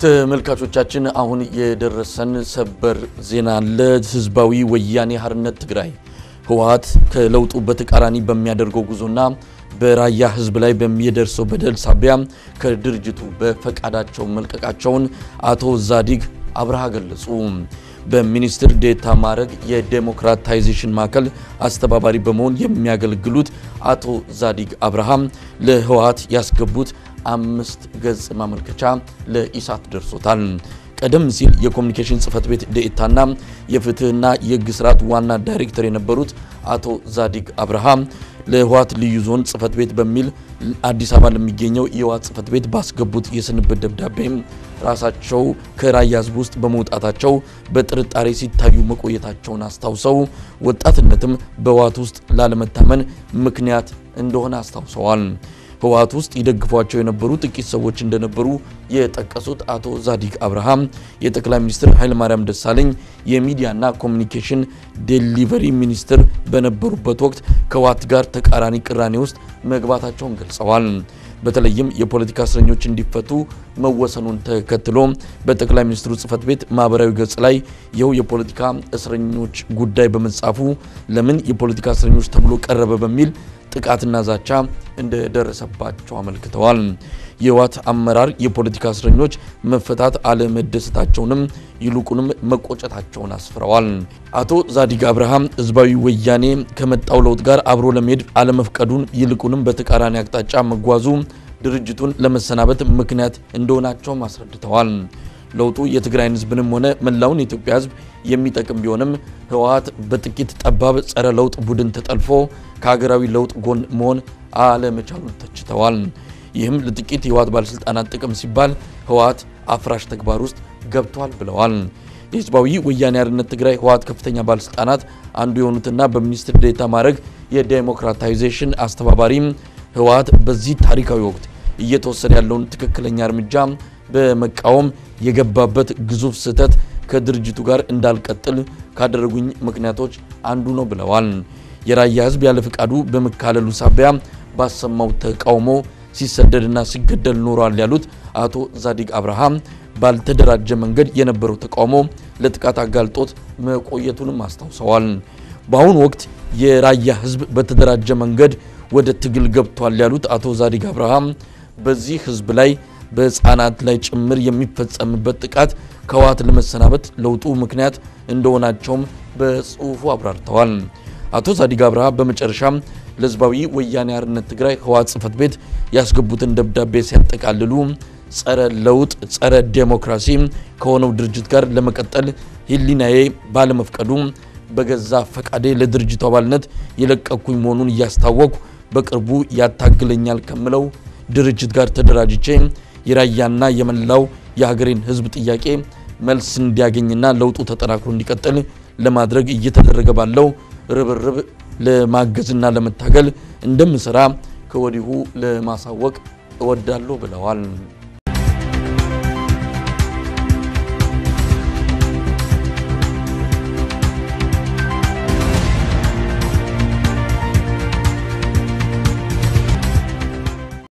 ተመልካቾቻችን አሁን የደረሰን ሰበር ዜና አለ። ህዝባዊ ወያኔ ሓርነት ትግራይ ህወሓት ከለውጡ በተቃራኒ በሚያደርገው ጉዞና በራያ ህዝብ ላይ በሚደርሰው በደል ሳቢያ ከድርጅቱ በፈቃዳቸው መልቀቃቸውን አቶ ዛዲግ አብርሃ ገለጹ። በሚኒስትር ዴታ ማዕረግ የዴሞክራታይዜሽን ማዕከል አስተባባሪ በመሆን የሚያገለግሉት አቶ ዛዲግ አብርሃም ለህወሓት ያስገቡት አምስት ገጽ ማመልከቻ ለኢሳት ደርሶታል። ቀደም ሲል የኮሚኒኬሽን ጽህፈት ቤት ዴኤታና የፍትህና የህግ ስርዓት ዋና ዳይሬክተር የነበሩት አቶ ዛዲግ አብርሃም ለህወሓት ልዩ ዞን ጽህፈት ቤት በሚል አዲስ አበባ ለሚገኘው የህወሓት ጽህፈት ቤት ባስገቡት የስንብት ደብዳቤም ራሳቸው ከራያ ህዝብ ውስጥ በመውጣታቸው በጥርጣሬ ሲታዩ መቆየታቸውን አስታውሰው ወጣትነትም በህወሓት ውስጥ ላለመታመን ምክንያት እንደሆነ አስታውሰዋል። ህወሓት ውስጥ ይደግፏቸው የነበሩ ጥቂት ሰዎች እንደነበሩ የጠቀሱት አቶ ዛዲግ አብርሃም የጠቅላይ ሚኒስትር ኃይለማርያም ደሳለኝ የሚዲያና ኮሚኒኬሽን ዴሊቨሪ ሚኒስትር በነበሩበት ወቅት ከህወሓት ጋር ተቃራኒ ቅራኔ ውስጥ መግባታቸውን ገልጸዋል። በተለይም የፖለቲካ እስረኞች እንዲፈቱ መወሰኑን ተከትሎ በጠቅላይ ሚኒስትሩ ጽህፈት ቤት ማህበራዊ ገጽ ላይ ይኸው የፖለቲካ እስረኞች ጉዳይ በመጻፉ ለምን የፖለቲካ እስረኞች ተብሎ ቀረበ በሚል ጥቃትና ዛቻ እንደደረሰባቸው አመልክተዋል። የህወሓት አመራር የፖለቲካ እስረኞች መፈታት አለመደሰታቸውንም ይልቁንም መቆጨታቸውን አስፍረዋል። አቶ ዛዲግ አብርሃም ህዝባዊ ወያኔ ከመጣው ለውጥ ጋር አብሮ ለመሄድ አለመፍቀዱን ይልቁንም በተቃራኒ አቅጣጫ መጓዙ ድርጅቱን ለመሰናበት ምክንያት እንደሆናቸውም አስረድተዋል። ለውጡ የትግራይን ህዝብንም ሆነ መላውን የኢትዮጵያ ህዝብ የሚጠቅም ቢሆንም ህወሓት በጥቂት ጠባብ ጸረ ለውጥ ቡድን ተጠልፎ ከሀገራዊ ለውጥ ጎን መሆን አለመቻሉን ተችተዋል። ይህም ለጥቂት የህወሓት ባለስልጣናት ጥቅም ሲባል ህወሓት አፍራሽ ተግባር ውስጥ ገብቷል ብለዋል። የህዝባዊ ወያኔ ሓርነት ትግራይ ህወሓት ከፍተኛ ባለስልጣናት አንዱ የሆኑትና በሚኒስትር ዴታ ማዕረግ የዴሞክራታይዜሽን አስተባባሪ ህወሓት በዚህ ታሪካዊ ወቅት እየተወሰደ ያለውን ትክክለኛ እርምጃ በመቃወም የገባበት ግዙፍ ስህተት ከድርጅቱ ጋር እንዳልቀጥል ካደረጉኝ ምክንያቶች አንዱ ነው ብለዋል። የራያ ህዝብ ያለ ፍቃዱ በመካለሉ ሳቢያ ባሰማው ተቃውሞ ሲሰደድና ሲገደል ኖሯል ያሉት አቶ ዛዲግ አብርሃም ባልተደራጀ መንገድ የነበረው ተቃውሞ ለጥቃት አጋልጦት መቆየቱንም አስታውሰዋል። በአሁኑ ወቅት የራያ ህዝብ በተደራጀ መንገድ ወደ ትግል ገብቷል ያሉት አቶ ዛዲግ አብርሃም በዚህ ህዝብ ላይ በህፃናት ላይ ጭምር የሚፈጸምበት ጥቃት ከህወሓት ለመሰናበት ለውጡ ምክንያት እንደሆናቸውም በጽሁፉ አብራርተዋል። አቶ ዛዲግ አብርሃ በመጨረሻም ለህዝባዊ ወያኔ ሓርነት ትግራይ ህወሓት ጽህፈት ቤት ያስገቡትን ደብዳቤ ሲያጠቃልሉ ጸረ ለውጥ፣ ጸረ ዴሞክራሲ ከሆነው ድርጅት ጋር ለመቀጠል ህሊናዬ ባለመፍቀዱ በገዛ ፈቃዴ ለድርጅቱ አባልነት የለቀኩኝ መሆኑን እያስታወቅኩ በቅርቡ ያታግለኛል ከምለው ድርጅት ጋር ተደራጅቼ የራያና የመላው የሀገሬን ህዝብ ጥያቄ መልስ እንዲያገኝና ለውጡ ተጠናክሮ እንዲቀጥል ለማድረግ እየተደረገ ባለው ርብርብ ለማገዝና ለመታገል እንደምሰራ ከወዲሁ ለማሳወቅ እወዳለሁ ብለዋል።